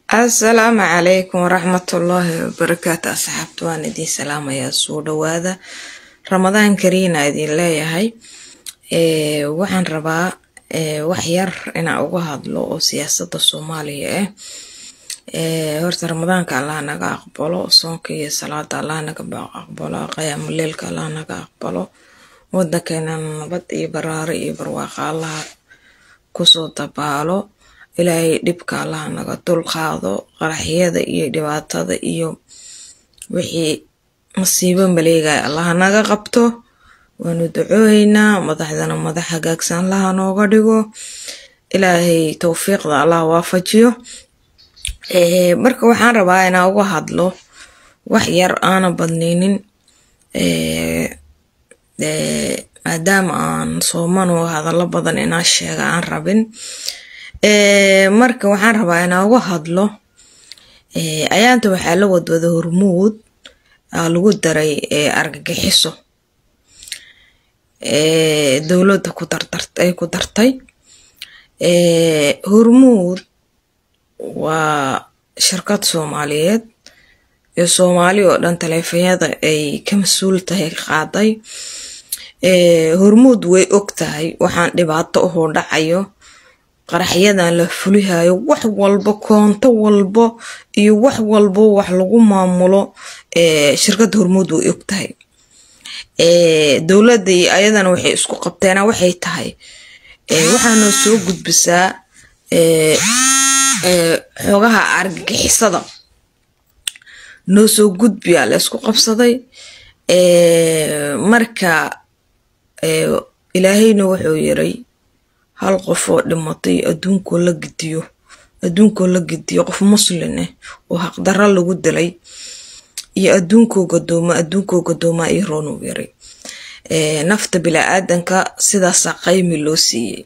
asalaamu calaykum waraxmatullaahi wabarakaatu asxaabta waan idiin salaamayaa soo dhawaada ramadaan kariina idin leeyahay waxaan rabaa wax yar inaan uga hadlo oo siyaasada soomaaliya ah horta ramadaanka allah naga aqbalo soonka iyo salaada allah naga aqbalo qiyaamuleelka allah naga aqbalo wadankeena nabad iyo baraaro iyo barwaaqa allah kusoo dabaalo ilaahay dhibka allah naga dulqaado qaraxyada iyo dhibaatada iyo wixii masiibo maleegaya allah naga qabto waanu ducooyeynaa madaxdana madax hagaagsan allaha nooga dhigo ilaahay towfiiqda allah waafajiyo marka waxaan rabaa inaan uga hadlo wax yar aana badnaynin maadaama aan soomano hadallo badan inaan sheega aan rabin marka waxaan rabaa inaan uga hadlo ayaanta waxaa la wadwada hormuud lagu daray argagixiso dowladda ay ku dartay hormuud waa shirkad soomaaliyeed ee soomaali oo dhan taleefanyada ay ka mas-uul tahay qaaday hormuud way og tahay waxaan dhibaato uhoo dhacayo qaraxyadan la fulihayo wax walbo koonto walbo iyo wax walbo wax lagu maamulo shirkadda hormuud way og tahay dowladda iyo ayadana waxay isku qabteena waxay tahay waxaanoo soo gudbisaa xogaha argagixisada noo soo gudbiyaa la isku qabsaday marka ilaahayna wuxuu yiray hal qof oo dhimatay adduunkoo la gidiyo adduunkoo la gidiyo qof muslin ah oo haqdarra lagu dilay iyo adduunkoo gadooma adduunkoo gadoomaa iyo roonuu yaray nafta bilaa-aadanka sidaasaa qaymi loo siiyey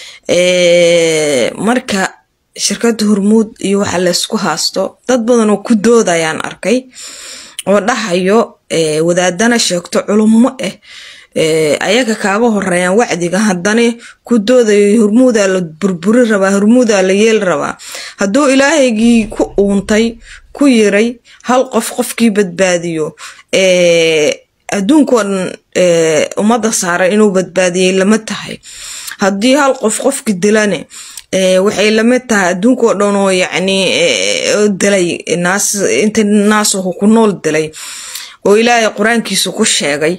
marka shirkadda hormuud iyo waxa laysku haasto dad badan oo ku doodayaan arkay oo dhahayo wadaadana sheegto culummo ah ayaga kaaga horeeyaan wacdiga haddana ku doodayo hormuudaa la burburi rabaa hormuudaa la yeeli rabaa hadduu ilaahaygii ku uuntay ku yiray hal qof qofkii badbaadiyo adduunkoo dhan ummadda saaran inuu badbaadiyey lama tahay haddii hal qof qofki dilane waxay lamid tahay adduunkao dhan oo yacni dilay naas inta naasuhu ku nool dilay oo ilaahay qur-aankiisa ku sheegay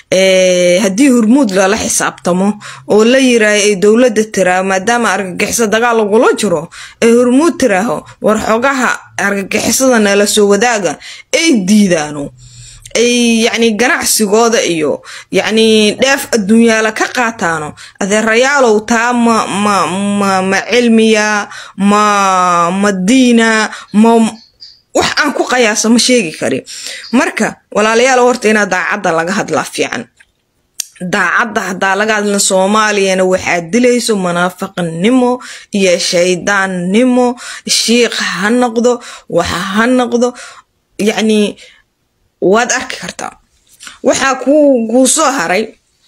haddii hormuud lala xisaabtamo oo la yiraaho ay dowladda tiraa maadaama argagixiso dagaal lagula jiro ay hormuud tiraaho war xogaha argagixisada nala soo wadaaga ay diidaano ay yacni ganacsigooda iyo yacni dheef adduunyaala ka qaataano adeerayaalow taa ma ma ma ma cilmiya ma ma diina ma wax aan ku qayaasa ma sheegi kari marka walaalayaal horta inaa daacadda laga hadlaa fiican daacadda haddaa laga hadlin soomaaliyana waxaa dilayso munaafiqnimo iyo shaydaannimo shiikh ha noqdo waxa ha noqdo yacni waad arki kartaa waxaa kuu soo haray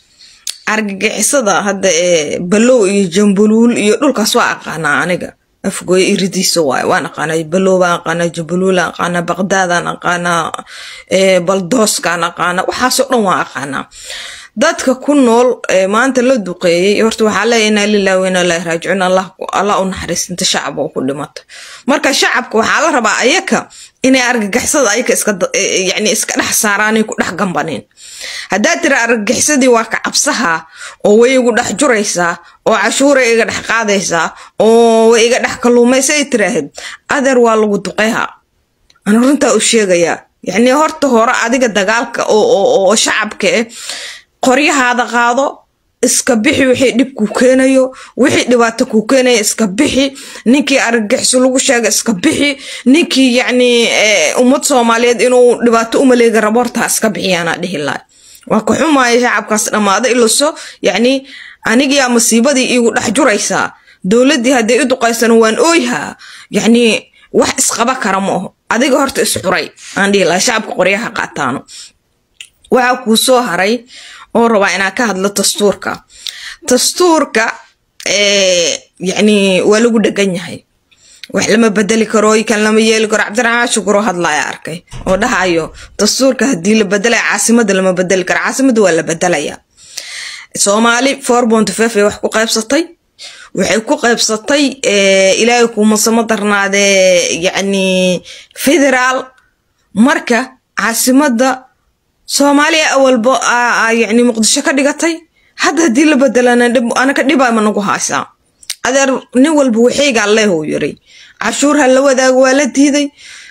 argagixisada hadda ee balow iyo jambuluul iyo dhulkaas waa aqaanaa aniga afgooyo iridiisa waay waan aqaanaa balow baan aqaanaa jambuluulaan aqaanaa baqdaadaan aqaanaa baldooskaan aqaanaa waxaasoo dhan waan aqaanaa dadka ku nool maanta la duqeeyey horta waxaa leeya inaa lilahi wa inaa ilaahi raajicuun allah u naxariisinta shacab oo ku dhimato marka shacabka waxaa la rabaa ayaka inay argagixisada ayaka iskayani iska dhex saaraanay ku dhex gambaneen haddaa tira argagixisadii waa ka cabsaha oo way igu dhex juraysaa oo cashuuray iga dhex qaadaysaa oo way iga dhex kalluumaysa ay tiraahid adeer waa lagu duqeyha ana runtaa u sheegayaa yacni horta hore adiga dagaalka oo shacabka eh qoryahaada qaado iska bixi wixii dhib kuu keenayo wixii dhibaato kuu keenaya iska bixi ninkii argagixiso lagu sheega iska bixi ninkii yacni ummad soomaaliyeed inuu dhibaato umaleega rabo hortaa iska bixiyaanaa dhihi lahay waa ka xumaaya shacabkaas dhammaada ilaso yacni anigiyaa masiibadii iigu dhex juraysaa dowladdii hadday u duqaysana waan ooyhaa yacni wax isqaba kara ma aho adiga horta isxuray aan dhihi lahay shacabka qoryaha qaataano waxaa kuu soo haray oo rabaa inaan ka hadlo dastuurka dastuurka yacni waa lagu dhegan yahay wax lama bedeli karo kan lama yeeli karo cabdiraxmaan shukuro hadlaya arkay oo dhahayo dastuurka haddii la bedelaya caasimada lama bedeli karo caasimada waa la bedelaya soomaali four point five ay wax ku qaybsatay waxay ku qaybsatay ilaahay kumasamo darnaadee yacni federaal marka caasimada soomaaliya awalba yacni muqdisho ka dhigatay hadda haddii la bedelana anaka dhibaa ma nagu haysaa adeer nin walba waxaygaa leehuu yiri cashuur ha la wadaago waa la diiday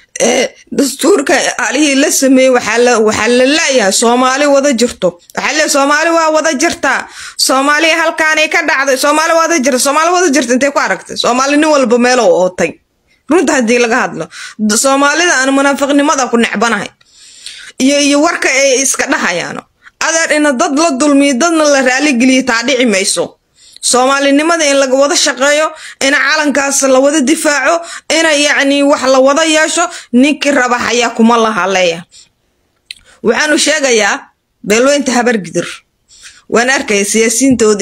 dastuurka alihii la sameeyey waxaa la laayahay soomaali wada jirto waxaa le soomaali waa wada jirtaa soomaaliya halkaanay ka dhacday soomaali wada jirta soomaali wada jirta intay ku aragtay soomaali nin walba meelow ootay runta haddii laga hadlo soomaalida aan munaafiqnimada ku necbanahay iyo iyo warka ay iska dhahayaano adeer ina dad la dulmiyo dadna la raaligeliyo taa dhici mayso soomaalinimada in laga wada shaqeeyo ina calankaas la wada difaaco ina yacni wax la wada yeesho ninkii raba hayaa kuma laha leeya waxaanu sheegayaa beelweynta habargidir waan arkaya siyaasiyiintooda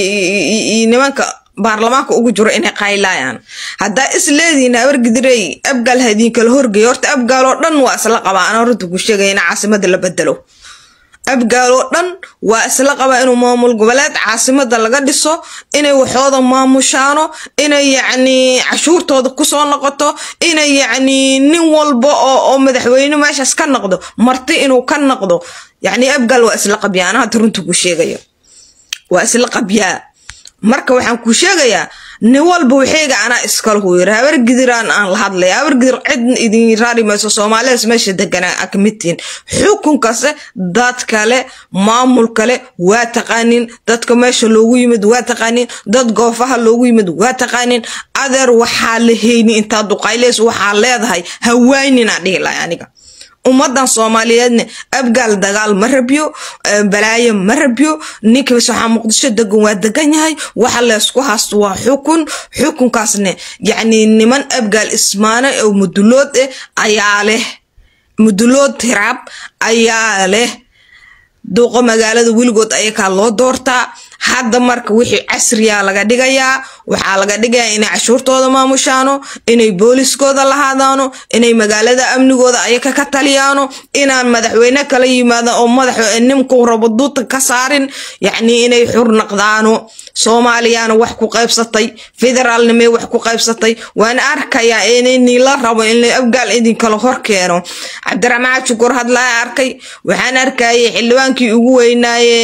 iyo nimanka baarlamaanka ugu jiro inay qaylaayaan haddaa is leedihiin habargidirey abgaal ha idinkala horgeeyo horta abgaal oo dhan waa isla qabaa anaa runta ku sheegaya in caasimada la bedelo abgaal oo dhan waa isla qabaa inuu maamul goboleed caasimada laga dhiso inay waxooda maamushaano inay yacni cashuurtooda kusoo noqoto inay yacni nin walba oo madaxweyne meeshaas ka noqdo marti inuu ka noqdo yacni abgaal waa isla qabyaa anaa hadda runta ku sheegaya waa isla qabyaa marka waxaan ku sheegayaa nin walba waxayga anaa iskalahu yiri habargidiraan aan la hadlaya habargidir cid idin raari mayso soomaalidaas meesha deganaa a kamid tihiin xukunkase dad kale maamul kale waa taqaanin dadka meesha loogu yimid waa taqaanin dad goofaha loogu yimid waa taqaanin adeer waxaa la heyni intaa duqayleys waxaa leedahay hawaaynina dhihi lahay aniga ummadan soomaaliyeedna abgaal dagaal ma rabyo balaayo ma rabyo ninkiibas waxaa muqdisho degan waa degan yahay waxa leysku haasto waa xukun xukunkaasne yacni niman abgaal ismaane oo mudulood eh ayaa leh mudulood tiraab ayaa leh duuqo magaalada weligood ayakaa loo doortaa hadda marka wixii casriya laga dhigayaa waxaa laga dhigayaa inay cashuurtooda maamushaano inay booliskooda lahaadaano inay magaalada amnigooda ayaka ka taliyaano inaan madaxweyne kala yimaado oo madax ninku rabo duuta ka saarin yacni inay xur naqdaano soomaaliyana wax ku qaybsatay federaalnimay wax ku qaybsatay waan arkayaa inni la rabo in abgaal idinkala hor keeno cabdiraxmaan shukur hadlaa arkay waxaan arkayay xildhibaankii ugu weynaaye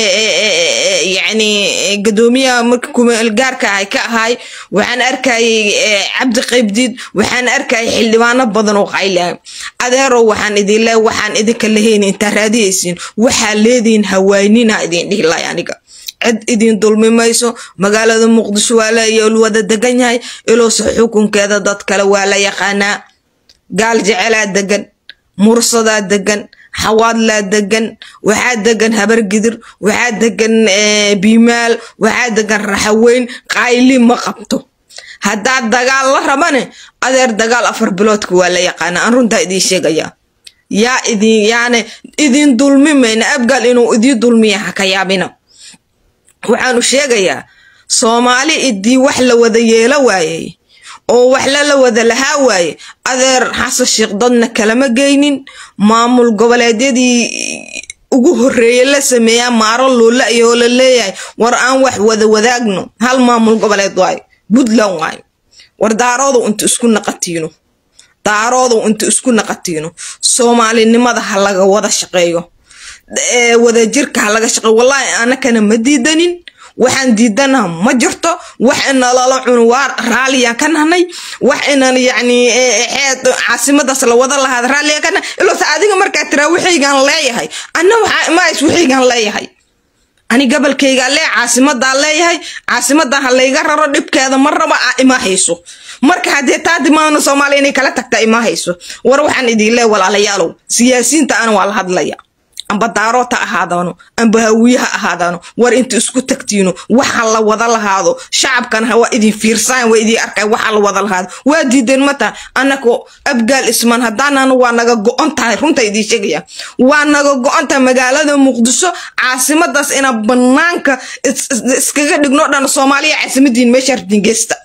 yacni gadoomiyaha marka kumeelgaarka ahay ka ahay waxaan arkayay cabdi qaybdiid waxaan arkayay xildhibaano badan oo qaylahay adeerow waxaan idin le waxaan idinka lahayn intaa raadiyaysiin waxaa leedihin hawaanina idin dhihi lahay aniga cid idin dulmi mayso magaalada muqdisho waa la wada degan yahay iloose xukunkeeda dad kale waa la yaqaanaa gaal jecelaa degan mursadaa degan xawaadlaa degan waxaa degan habargidir waxaa degan biimaal waxaa degan raxaweyn qayli ma qabto haddaa dagaal la rabane adeer dagaal afar biloodka waa la yaqaana aan runtaa idiin sheegayaa yaa idin yaane idin dulmi mayna abgaal inuu idiin dulmiya ha ka yaabina waxaanu sheegayaa soomaali idii wax la wada yeelo waayey oo wax lala wada lahaa waaye adeer xasan sheekh dadna kalama geynin maamul goboleedyadii ugu horreeye la sameeyaa maaro loola iyo la leeyahay war aan wax wada wadaagno hal maamul goboleed waayo puntland waayo war daaroodu inta isku naqatiino daaroodu inta isku naqatiino soomaalinimada ha laga wada shaqeeyo wadajirka ha laga shaqeeyo wallaahi anakana ma diidanin waxaan diidanaha ma jirto wax ina lala cuno waa raalliyaan ka nahnay wax inan yacni xeed caasimadaas la wada lahaada raalliyaan ka nahay iloose adiga markaa tiraa waxaygaan leeyahay anna waxaa imahays waxaygaan leeyahay ani gabalkaygaa lee caasimadaa leeyahay caasimadan ha layga raro dhibkeeda ma raba a ima hayso marka haddee taa dimaano soomaaliya inay kala tagtaa ima hayso war waxaan idin lee walaalayaalow siyaasiyiinta ana waa la hadlaya amba daarood ha ahaadaano amba hawiye ha ahaadaano war inta isku tagtiino waxa la wada lahaado shacabkana waa idin fiirsaan waa idin arkay waxa la wada lahaado waa diideen mata anako abgaal ismaan haddaanana waa naga go-on tahay runta idiin sheegaya waa naga go-on tahay magaalada muqdisho caasimadaas ina banaanka iskaga dhigno dhan soomaaliya caasimadiin meesha rabtiin geysta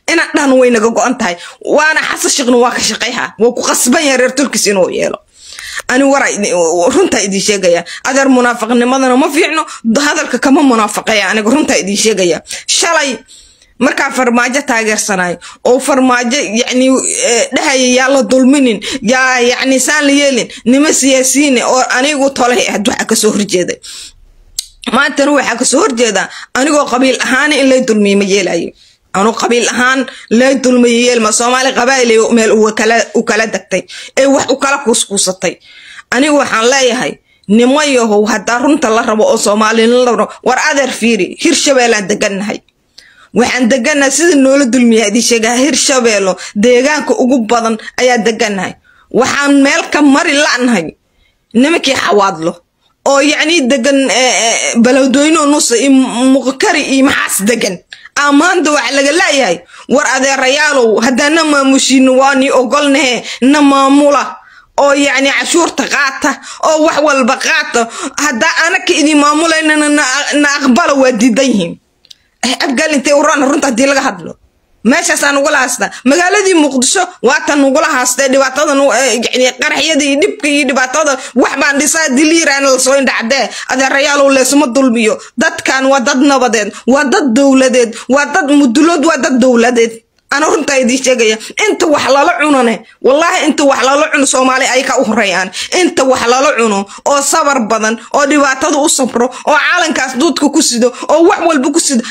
inaan dhahno way naga go-an tahay waana xasan sheekhna waa ka shaqayha waa ku qasban yahay reer turkis inuu yeelo ani wara runtaa idin sheegaya adeer munaafiqnimadana ma fiicno hadalka kama munaafaqeya aniga runtaa idin sheegaya shalay markaa farmaajo taageersanayo oo farmaajo yacni dhahaya yaa la dulminin yaa yacni saan la yeelin nima siyaasiyiine oo anigu tolay ahayd waxaa kasoo horjeeday maantana waxaa kasoo horjeedaa anigoo qabiil ahaan in lay dulmiye ma yeelayo anu qabiil ahaan lay dulmiye yeelma soomaali qabaa'il meel u kala degtay ee wax u kala kuuskuusatay anigu waxaan leeyahay nimo yahow haddaa runta la rabo oo soomaalina la rabo war adeer fiiri hirshabeelaan degannahay waxaan degannahay sida noola dulmiya idin sheegaa hirshabeelo deegaanka ugu badan ayaa degannahay waxaan meel ka mari la'nahay nimankii xawaadlo oo yacni degan balowdooyno nusa iyo muqkari iyo maxaas degan amaanta waxa laga laayahay war adeerayaalow haddaa na maamushiino waa nii ogolnahe na maamula oo yacni cashuurta qaata oo wax walba qaata haddaa anaka idin maamulaynana na aqbala waa diidan yihiin abgaal intay urana runta haddii laga hadlo meeshaasaan ugula haastaa magaaladii muqdisho waatan ugula haastay dhibaatadan yani qaraxyada iyo dhibka iyo dhibaatada wax baan dhisaa diliiraan lasoo indhacdee adeerayaalow leesuma dulmiyo dadkan waa dad nabadeed waa dad dowladeed waa dad mudulood waa dad dowladeed ana runtaa idiin sheegaya inta wax lala cunone wallaahi inta wax lala cuno soomaali ay ka u horeeyaan inta wax lala cuno oo sabar badan oo dhibaatada u sabro oo caalankaas duudka ku sido oo wax walba ku sido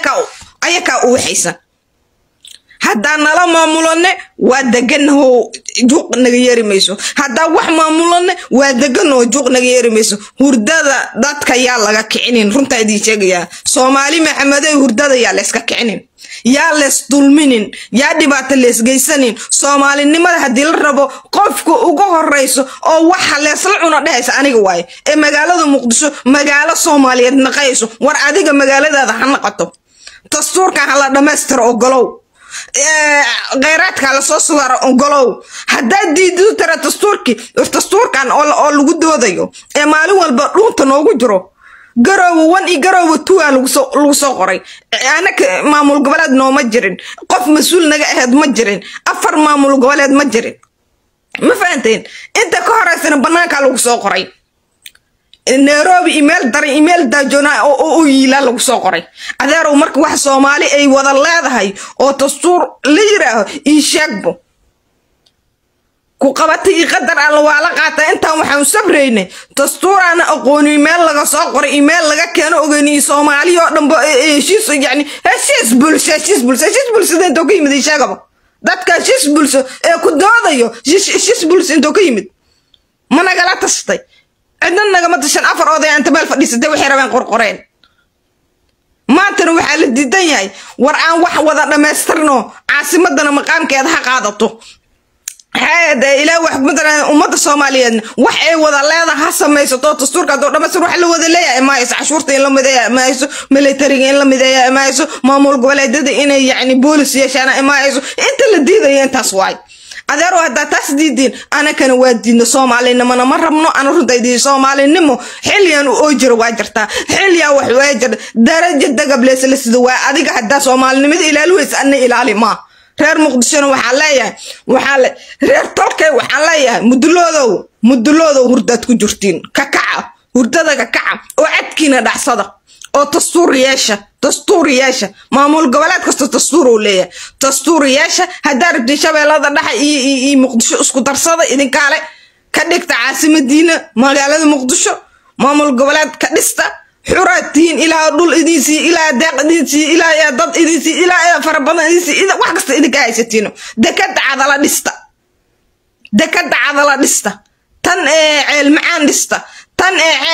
ayakaa u waxaysan haddaa nala maamulane waa deganahoo juuq naga yeeri mayso haddaa wax maamulane waa deganoo juuq naga yeeri mayso hurdada dadka yaa laga kicinin runtaa idiin sheegayaa soomaali maxamedey hurdada yaa layska kicinin yaa lees dulminin yaa dhibaato lees geysanin soomaalinimada haddii la rabo qofka uga horeyso oo waxa leesla cuno dhehaysa aniga waaye ee magaalada muqdisho magaalo soomaaliyeed naqayso war adiga magaaladaada ha naqato dastuurkan hala dhammaystiro ogolow kheyraadka lasoo sugaro ogolow haddaad diididu tara dastuurkii dastuurkan oo lagu doodayo ee maalin walba dhuunta noogu jiro garoowa wan iyo garoowa tuwa lagu soo qoray anaka maamul goboleed nooma jirin qof mas-uul naga aheyd ma jirin afar maamul goboleed ma jirin ma fahanteen inta ka horeysana banaankaa lagu soo qoray nairobi imeel daran imeel daajoona oo u yiilaa lagu soo qoray adeerow marka wax soomaali ay wada leedahay oo dastuur la yiraaho ii sheegbo ku qabatay io qadar alla waa la qaataa intaan waxaan sabraynay dastuuraana aqooni meel laga soo qoray iyo meel laga keeno ogeyniyo soomaaliya oo dhanba heshiis yani heshiis bulsho heshiis bulsho heshiis bulshada intoo ka yimid sheegaba dadka heshiis bulsho ee ku doodayo heshiis bulsho intoo ka yimid ma nagala tashtay cidna nagama tashan afar oday anta meel fadhiisatay waxay rabeen qorqoreen maantana waxaa la diidan yahay war aan wax wada dhammaystirno caasimadana maqaamkeeda ha qaadato ilaa wax matalan ummadda soomaaliyeedna wax ay wada leedaha ha samaysato dastuurka haddoo dhamaystir wax la wada leeyahay mahayso cashuurta in la mideeya mahayso militariga in la mideeya mahayso maamul goboleedyada inay yacni boolis yeeshaan mahayso inta la diidaya intaas waay adeero haddaa taas diidiin anakana waa diidno soomaalinimona ma rabno ana runtaydii soomaalinimo xilligan oo jiro waa jirtaa xilliyaa wax waa jirta daraja dagableesla sida waa adiga haddaa soomaalinimada ilaali weysa ana ilaali maa reer muqdishona waxaan leeyahay waxaa reer tolkay waxaan leeyahay muduloodow muduloodow hurdaad ku jirtiin kakaca hurdada kakaca oo cadkiina dhacsada oo dastuur yeesha dastuur yeesha maamul goboleed kasta dastuur uu leeyahay dastuur yeesha haddaa rabtiin shabeellada dhexa iyo muqdisho isku darsada idinkaale ka dhigta caasimadiina magaalada muqdisho maamul goboleed ka dhista xuraad tihiin ilaa dhul idinsii ilaa deeq idinsii ilaa dad idinsii ilaa fara badan idinsii wax kasta idinka haysatiino dekada cadala dhista dekada cadala dhista tan ceel macaan dhista tan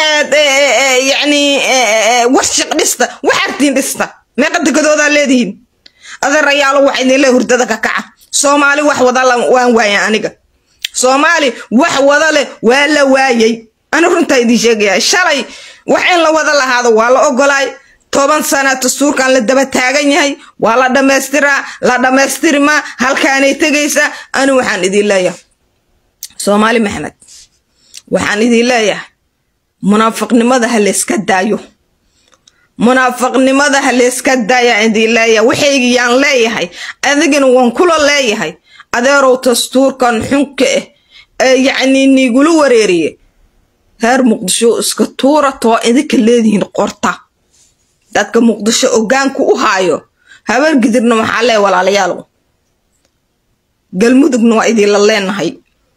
yani warshiq dhista waxartiin dhista meeqa dekadoodaa leedihiin adeerayaalo waxa idin le hurdada ka kaca soomaali wax wada waan waaya aniga soomaali wax wada leh waa la waayay ani runtaa idiin sheegaya shalay wax in la wada lahaado waa la ogolaay toban sana dastuurkan la daba taagan yahay waa la dhammaystiraa la dhammaystirmaa halkaanay tegaysaa ani waxaan idiin leeyahay soomaali maxamed waxaan idiin leeyahay munaafiqnimada ha layska daayo munaafaqnimada ha layska daaya idin leeyahay waxaygiyaan leeyahay adigana waan kula leeyahay adeerow dastuurkan xunka ah ee yacnii niigula wareeriye reer muqdisho iska tuura too idinka leedihiin qorta dadka muqdisho ogaanku u haayo habar gidirna waxaa lee walaalayaalow galmudugna waa idinla leenahay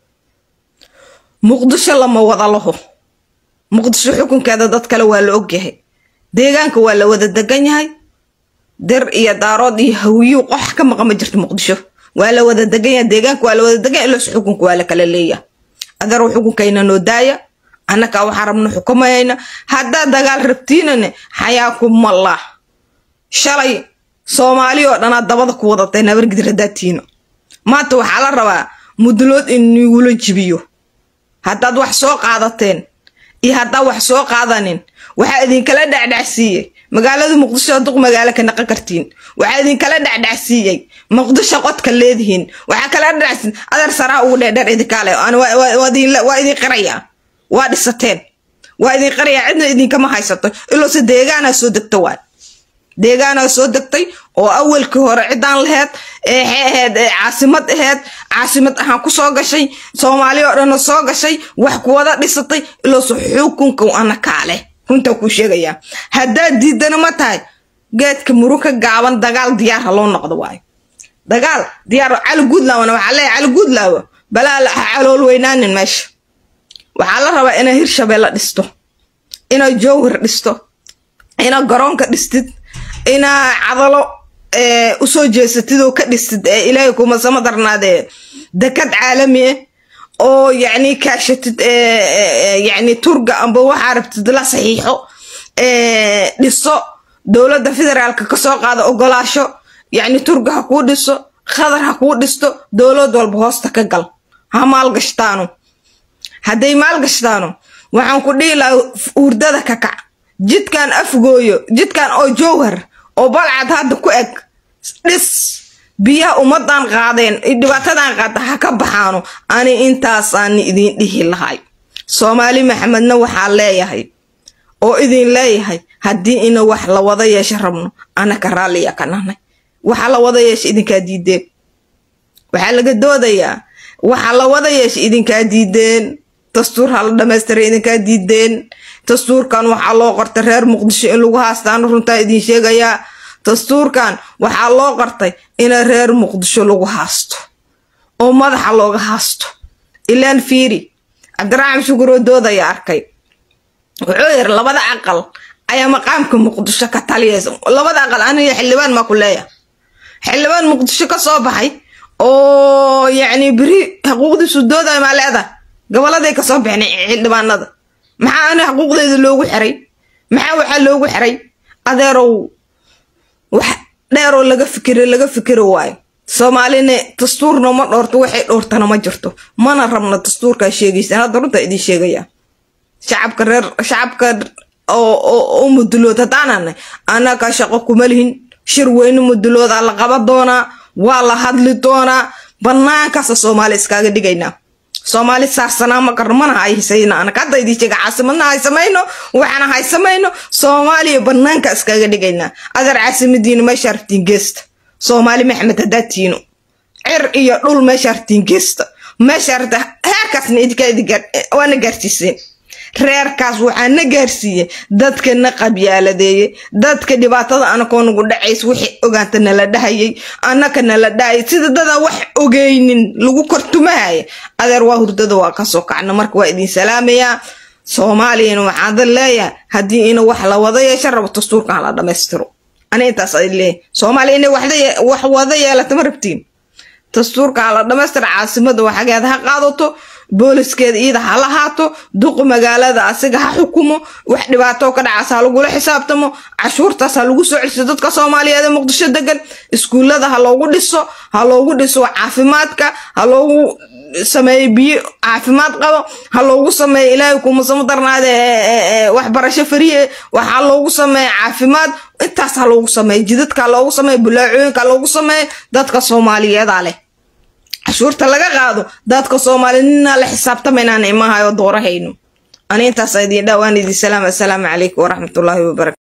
muqdisho lama wada laho muqdisho xukunkeeda dad kale waa la ogyahay deegaanka waa la wada degan yahay dir iyo daarood iyo hawiyu qox ka maqan ma jirto muqdisho waa la wada degan yahay deegaanka waa la wada degan yahay ilos xukunka waa la kala leeyahay adeerow xukunkayna noo daaya annakaa waxaa rabna xukumayayna haddaa dagaal rabtiinane xayaakumallah shalay soomaali oo dhanaa dabada ku wadatay nabargidir haddaa tiino maanta waxaa la rabaa mudulood in nigula jibiyo haddaad wax soo qaadateen iyo haddaa wax soo qaadanin waxaa idinkala dhacdhacsiiyey magaalada muqdisho duq magaalo ka naqan kartiin waxaa idinkala dhacdhacsiiyey muqdisho qodka leedihiin waxaa kala dhacsin adeer saraa ugu dheerdheer idinkaale waa idin qirayaa waa dhisateen waa idin qirayaa cidna idinkama haysato iloose deegaanaa soo degta waay deegaanaa soo degtay oo awalkii hore ciddaan laheyd eexay aheyd ee caasimad aheyd caasimad ahaan ku soo gashay soomaali oo dhanna soo gashay wax kuwada dhisatay iloose xukunka ana kaaleh runtaa kuu sheegayaa haddaad diidana ma tahay geedka murug ka gaaban dagaal diyaar ha loo noqdo waayo dagaal diyaar cali guudlaawna waxaa leeyahay cali guudlaawo balaa la calool weynaanin meesha waxaa la rabaa inay hirshabeelle dhisto inay jowhar dhisto inaa garoonka dhistid inaa cadalo usoo jeesatid oo ka dhistid ee ilaahay kuma sama darnaadee dekad caalami ah oo yacni kaashatid yacni turga amba waxaa rabtid la saxiixo dhiso dowladda federaalka kasoo qaada ogolaasho yacni turga ha kuu dhiso khadar ha kuu dhisto dowlad walba hoosta ka gal ha maalgashtaano hadday maalgashtaano waxaan ku dhihi lahaa hurdada ka kac jidkan afgooyo jidkan oo jowhar oo balcad hadda ku eg dhis biyaha ummadan qaadeen dhibaatadan qaada ha ka baxaano ani intaasaani idin dhihi lahay soomaali maxamedna waxaa leeyahay oo idin leeyahay haddii ina wax la wada yeesha rabno anaka raalliya ka nahnay waxa la wada yeesha idinkaa diideen waxaa laga doodayaa waxa la wada yeesha idinkaa diideen dastuur ha la dhamaystiray idinkaa diideen dastuurkan waxaa loo qortay reer muqdisho in lagu haastaano runtaa idin sheegayaa dastuurkan waxaa loo qortay ina reer muqdisho lagu haasto oo madaxa looga haasto ilaan fiiri cabdiraxmaan shukuroo doodaya arkay wuxuu yiri labada aqal ayaa maqaamka muqdisho ka taliyaysa labada aqal aniga xildhibaan maa ku leeya xildhibaan muqdisho ka soo baxay oo yacni beri xuquuqdiisu doodaya maa leedahay goboladay kasoo bixin xildhibaanada maxaa ani xuquuqdeeda loogu xiray maxaa waxaa loogu xiray adeerow wax dheeroo laga fikiro laga fikiro waayo soomaalina dastuurna ma dhoorto waxay dhoortana ma jirto mana rabna dastuurkaa sheegaysa hadda runtaa idin sheegaya shacabka reer shacabka oo mudulood haddaananay annaga shaqo kuma lihin shir weyne muduloodaa la qaban doonaa waa la hadli doonaa banaankaasa soomaali iskaaga dhigaynaa soomaali saarsanaa ma qarno mana haysayna anaka hadda idin sheega caasimadna haysamayno waxaana haysamayno soomaaliya banaanka iskaga dhigaynaa adeer caasimadiina meesha artiin geesta soomaali maxamed haddaa tiino cir iyo dhul meesha artiin geesta meesha arta heerkaasna idinkawaana gaarsiiseen reerkaas waxaa na gaarsiiyey dadka na qabyaaladeeyey dadka dhibaatada anakoo nagu dhacays wixii ogaanta nala dhahayay annaka nala dhahayay sida dadaan wax ogeynin lagu kortumahaya adeer waa hurdada waa kasoo kacna marka waa idin salaamayaa soomaaliyana waxaada leeyahay haddii ina wax la wada yeesha rabo dastuurkan hala dhammaystiro ani intaas ay leeyahay soomaaliya inay wax wada yeelata ma rabtiin dastuurka hala dhammaystira caasimada waxageeda ha qaadato booliskeeda iida ha lahaato duqu magaalada asiga ha xukumo wax dhibaato ka dhacaas ha lagula xisaabtamo cashuurtaas ha lagu soo celiso dadka soomaaliyeed ee muqdisho degan iskuullada ha loogu dhiso ha loogu dhiso caafimaadka ha loogu sameeyo biyo caafimaad qabo ha loogu sameeyo ilaahay kumasamo darnaade waxbarasho fariye waxaa loogu sameeya caafimaad intaas ha loogu sameeyo jidadka ha loogu sameeyo bulaacooyinka ha loogu sameeyo dadka soomaaliyeeda leh cashuurta laga qaado dadka soomaali ninaa la xisaabtamaynaan imahayo doorahayno ani intaas idin dhawaan idin salaam assalaamu calaykum waraxmatullaahi wabarakatu